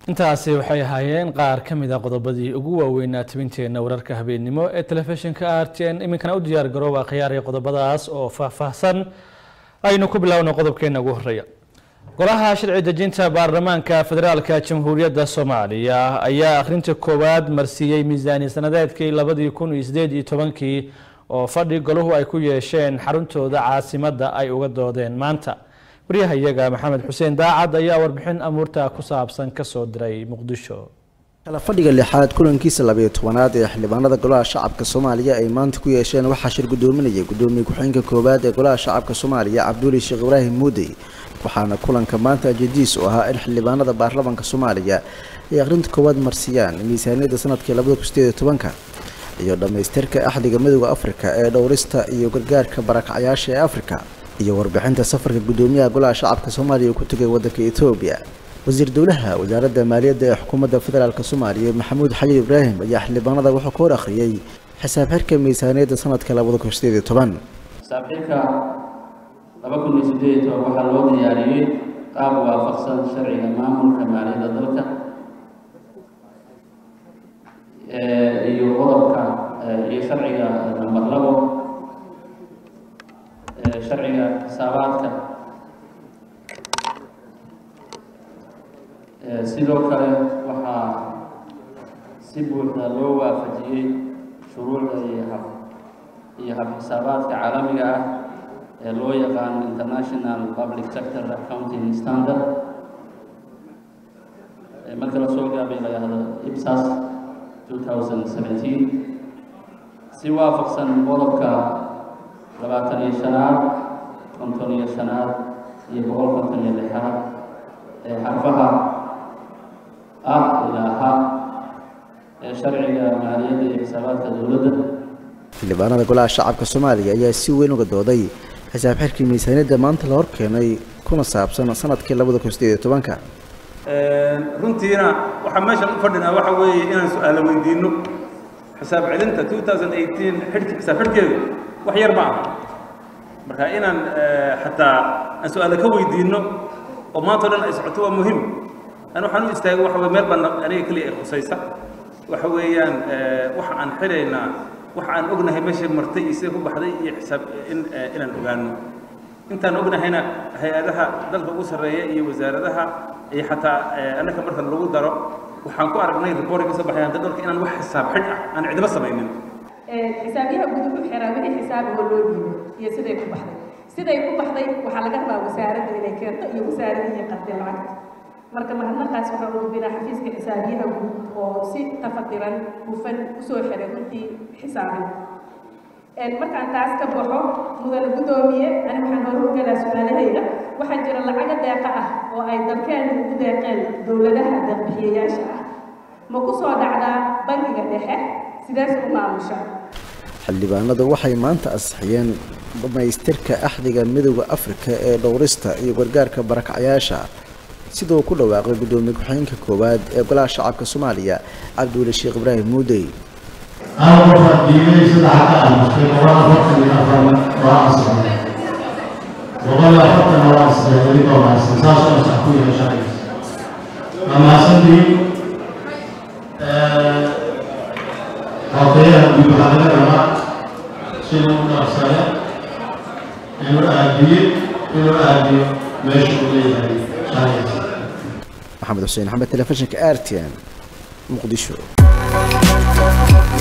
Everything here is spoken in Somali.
intaasi waxay ahaayeen qaar ka mid a qodobadii ugu waaweynaa tabinteenna wararka habeennimo ee telefishinka r t n iminkana u diyaar garooba khiyaariya qodobadaas oo faahfaahsan aynu ku bilowno qodobkeena ugu horeeya golaha sharci dejinta baarlamaanka federaalka jamhuuriyadda soomaaliya ayaa akhrinta koowaad marsiiyey miisaani sanadeedkii labadii kun iyo sideed iyo tobankii oo fadhi golahu ay ku yeesheen xaruntooda caasimadda ay uga doodeen maanta waryaha iyaga maxamed xuseen daacad ayaa warbixin amuurta ku saabsan kasoo diray muqdisho kala fadhiga lixaad kulankiisa labayo tobanaad ee xildhibaanada golaha shacabka soomaaliya ay maanta ku yeesheen waxaa shir gudoominayay gudoomiye ku-xigeenka koowaad ee golaha shacabka soomaaliya cabduuli sheekh ibraahim muudey waxaana kulanka maanta ajadiis u ahaa in xildhibaanada baarlamaanka soomaaliya ay akhrinta koowaad marsiyaan miisaaniyadda sanadkii labada kun sideed iyo tobanka iyo dhammaystirka axdiga midooda afrika ee dhowrista iyo gargaarka barakacyaasha ee afrika iyo warbixinta safarka gudoomiyaha golaha shacabka soomaaliya ku tegay waddanka etoobiya wasiir dowlaha wasaaradda maaliyadda ee xukuumadda federaalk soomaaliya maxamuud xayiir ibraahim ayaa xildhibaanada wuxuu ka hor akhriyey xisaab xirka miisaaniyadda sanadka labada kun sideed iyo toban xisaab xirka laba kun iyo sideed iyo toban waxaa loo diyaariyey qaab waafaqsan sharciga maamulka maaliyadda dalka iyo qodobka iyo sharciga namber labo sharciga xisaabaadka sidoo kale waxaa si buuxda loo waafajiyey shuruucda iyo hab iyo hab-xisaabaadka caalamiga ah ee loo yaqaano international public sector accounting standard marka lasoo gaabay la yahdo ibsas 2017 si waafaqsan qodobka labaatan iyo shanaad konton iyo shanaad iyo boqol konton iyo lixaad ee xarfaha ah ilaa ha ee sharciga maaliyadda iyo xisaabaadka dowladda xildhibaanada golaha shacabka soomaaliya ayaa si weyn uga dooday xisaab xirkii miisaaniyadda maanta la hor keenay kuna saabsan sanadkii labada kun sideed iyo tobanka runtiina waxaa meeshan u fadhinaa waxa weeye inaan su-aalo weydiino xisaab celinta 2018 xidhki xisaab xidhkeedu wax yar ma aha marka inaan xataa aan su-aalo ka weydiino oo maanta o dhan ay socoto waa muhiim an waxaan u istaagay waxa weye meel baan aniga keliya ay khusaysa waxa weeyaan waxa aan xidhaynaa waxa aan ognahay meeshay martay iyo sida ku baxday iyo xisaab in inaan ogaano intaan ognahayna hay-adaha dalka ugu sarreeya iyo wasaaradaha iyo xataa annaka marka lagu daro waxaan ku aragnay reporting ka soo baxay hanta dalka inaan wax xisaab xidh ah aan cidima samaynin xisaabiyaha guud wuxuu xiraa wixii xisaab oo loo dhiibo iyo siday ku baxday siday ku baxday waxaa laga rabaa wasaaradda inay keento iyo wasaaradihii qadday lacagta marka mahadnaqaas waxaa u gudbinaa xafiiska xisaabiyaha guud oo si tafadiran hufan usoo xiray runtii xisaabin markaan taas ka baxo mudane guddoomiye ani waxaan hore u galaa su-aalahayda waxaa jira lacaga deeqa ah oo ay dalkeenu ugu deeqeen dowladaha deeqbixiyayaasha ah ma ku soo dhacdaa bangiga dhexe sidaas u maamusha xildhibaanadu waxay maanta ansixiyeen dhammaystirka axdiga midooda afrika ee dhowrista iyo gargaarka barakacyaasha siduu ku dhawaaqay guddoomiye ku-xigeenka koowaad ee golaha shacabka soomaaliya cabduuli sheekh ibraahim muudey أنا مرة ديني سدع كأن في مرات وقت من أفضل رأس وقال أفضل رأس يريد رأس ساس رأس أخوي شايف أما سندي قضية بمحاولة ما شنو نفسها إنه أدي إنه أدي ماشي وليه شايف maxamed xuseen axmed telefishinka r t n muqdisho